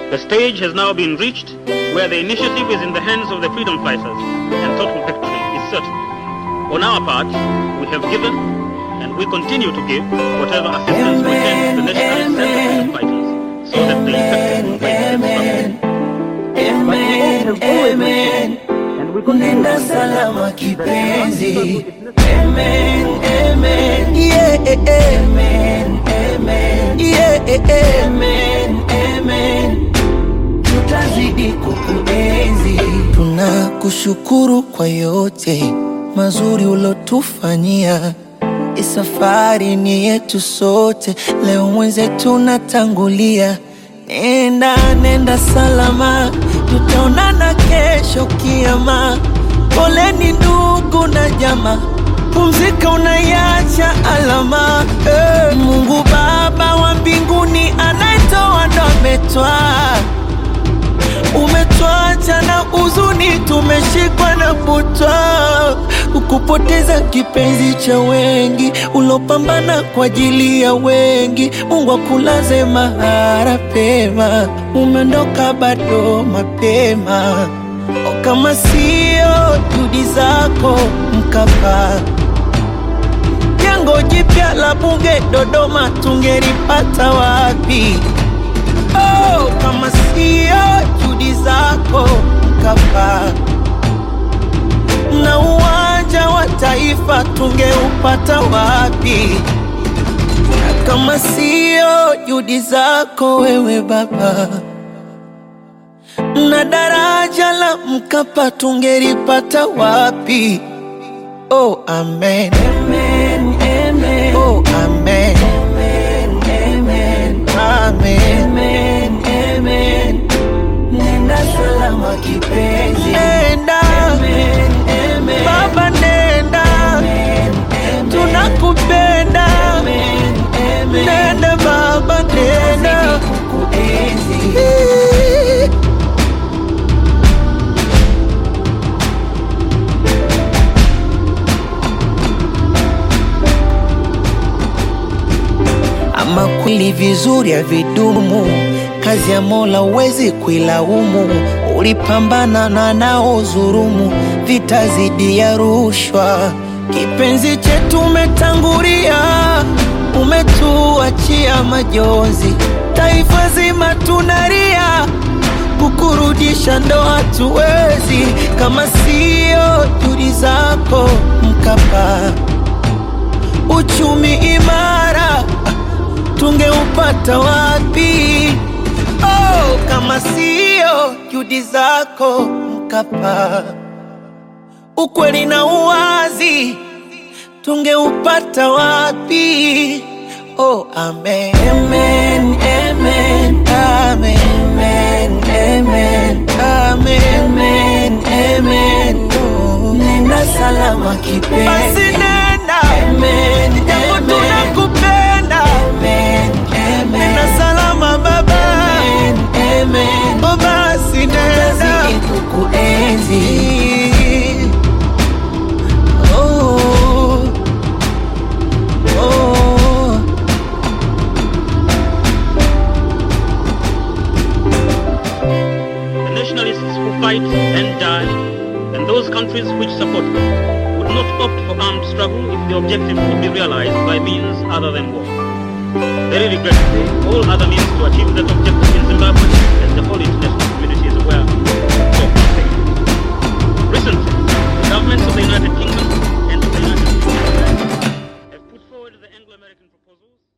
The stage has now been reached where the initiative is in the hands of the freedom fighters and total victory is certain. On our part, we have given and we continue to give whatever assistance we can to the nationalists and the freedom fighters so that the effective movement can Amen, amen. Nenda salama kipenzi. Amen, amen. Yeah, amen, amen. Yeah, amen, amen. Tutazidi kukuenzi. Tunakushukuru kwa yote mazuri ulotufanyia. Hii safari ni yetu sote, leo mwenzetu natangulia. Nenda, nenda salama, tutaonana kesho kiama. Poleni ndugu na jamaa, pumzika, unaiacha alama. Eh, Mungu Baba wa mbinguni anayetoa ndo ametwaa umetwacha na huzuni, tumeshikwa na butwa, ukupoteza kipenzi cha wengi, ulopambana kwa ajili ya wengi. Mungu akulaze mahara pema, umeondoka bado mapema. O, kama sio juhudi zako Mkapa, jengo jipya la bunge Dodoma tungelipata wapi? Oh, kama sio juhudi zako Mkapa, na uwanja wa taifa tungeupata wapi? Na kama sio juhudi zako wewe Baba, na daraja la Mkapa tungelipata wapi? Oh, amen. Amen, amen. Oh, amen. Amen, amen. Amen. Amen, amen. Nenda salama kipenzi. Nenda. Amen, amen. Baba nenda. Amen, amen. Tunakupenda. Amen, amen. Nenda baba nenda. Kukuenzi. Ama kweli vizuri havidumu, kazi ya Mola huwezi kuilaumu. Ulipambana na naozurumu, vita zidi ya rushwa. Kipenzi chetu umetangulia, umetuachia majonzi. Taifa zima tunalia, kukurudisha ndo hatuwezi, kama sio juhudi zako Mkapa uchumi imara tungeupata wapi? Oh, kama sio juhudi zako Mkapa, ukweli na uwazi tungeupata wapi? Oh, amen. Amen, amen, amen, amen, amen, amen, amen, amen. Oh, nenda salama kipenzi. Basi nenda. Amen, japo tunakupenda. Amen, amen. Nenda salama baba. Amen, amen. Oh, basi nenda. Tutazidi kukuenzi. Oh, oh. The nationalists who fight and die, and those countries which support them, would not opt for armed struggle if the objective could be realized by means other than war. Very regrettably, all other means to achieve that objective in Zimbabwe, as the whole international community is aware, so far failed. Recently, the governments of the United Kingdom and of the United States have put forward the Anglo-American proposals